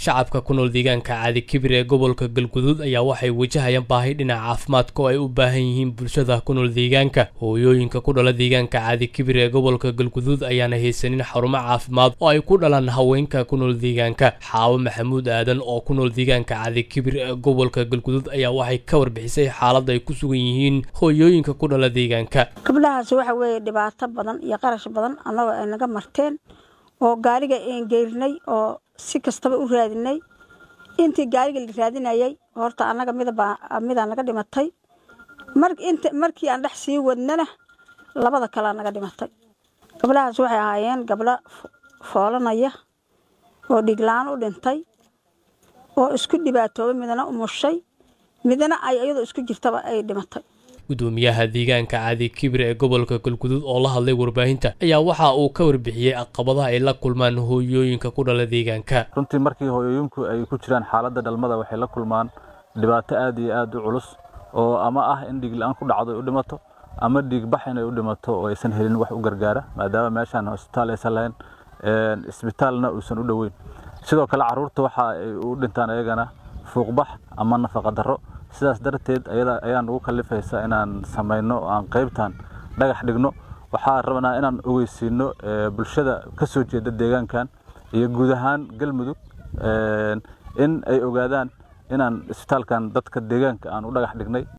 shacabka ku nool deegaanka caadi kibir ee gobolka galguduud ayaa waxay wajahayaan baahi dhinaca caafimaadka oo ay u baahan yihiin bulshada ku nool deegaanka hooyooyinka ku dhala deegaanka caadi kibir ee gobolka galguduud ayaana haysanin xarumo caafimaad oo ay ku dhalaan haweenka ku nool deegaanka xaawo maxamuud aadan oo ku nool deegaanka caadi kibir ee gobolka galguduud ayaa waxay ka warbixisay xaaladda ay ku sugan yihiin hooyooyinka ku dhala deegaanka gabdhahaas waxa weeye dhibaato badan iyo qarash badan annagoo ay naga marteen oo gaariga een geerinay oo si kastaba u raadinay intii gaariga la raadinayay horta annaga midabaa midaa naga dhimatay markii aan dhex sii wadnana labada kalea naga dhimatay gabdhahaas waxay ahaayeen gabdho foolanaya oo dhiglaan u dhintay oo isku dhibaatooba midna umushay midna ay iyadoo isku jirtaba ay dhimatay gudoomiyaha deegaanka caadi kibir ee gobolka galguduud oo la hadlay warbaahinta ayaa waxa uu ka warbixiyey caqabadaha ay la kulmaan hooyooyinka ku dhala deegaanka runtii markii hooyooyinku ay ku jiraan xaaladda dhalmada waxay la kulmaan dhibaato aad iyo aad u culus oo ama ah in dhiigla-aan ku dhacdo ay u dhimato ama dhiigbax inay u dhimato oo aysan helin wax u gargaara maadaama meeshaan hosbitaal aysan lahayn isbitaalna uusan u dhoweyn sidoo kale caruurta waxa ay u dhintaan ayagana fuuqbax ama nafaqa darro sidaas darteed ayaa nagu kalifaysa inaan samayno oo aan qaybtan dhagax dhigno waxaa rabnaa inaan ogeysiino bulshada ka soo jeeda deegaankan iyo guud ahaan galmudug in ay ogaadaan inaan isbitaalkan dadka deegaanka aan u dhagax dhignay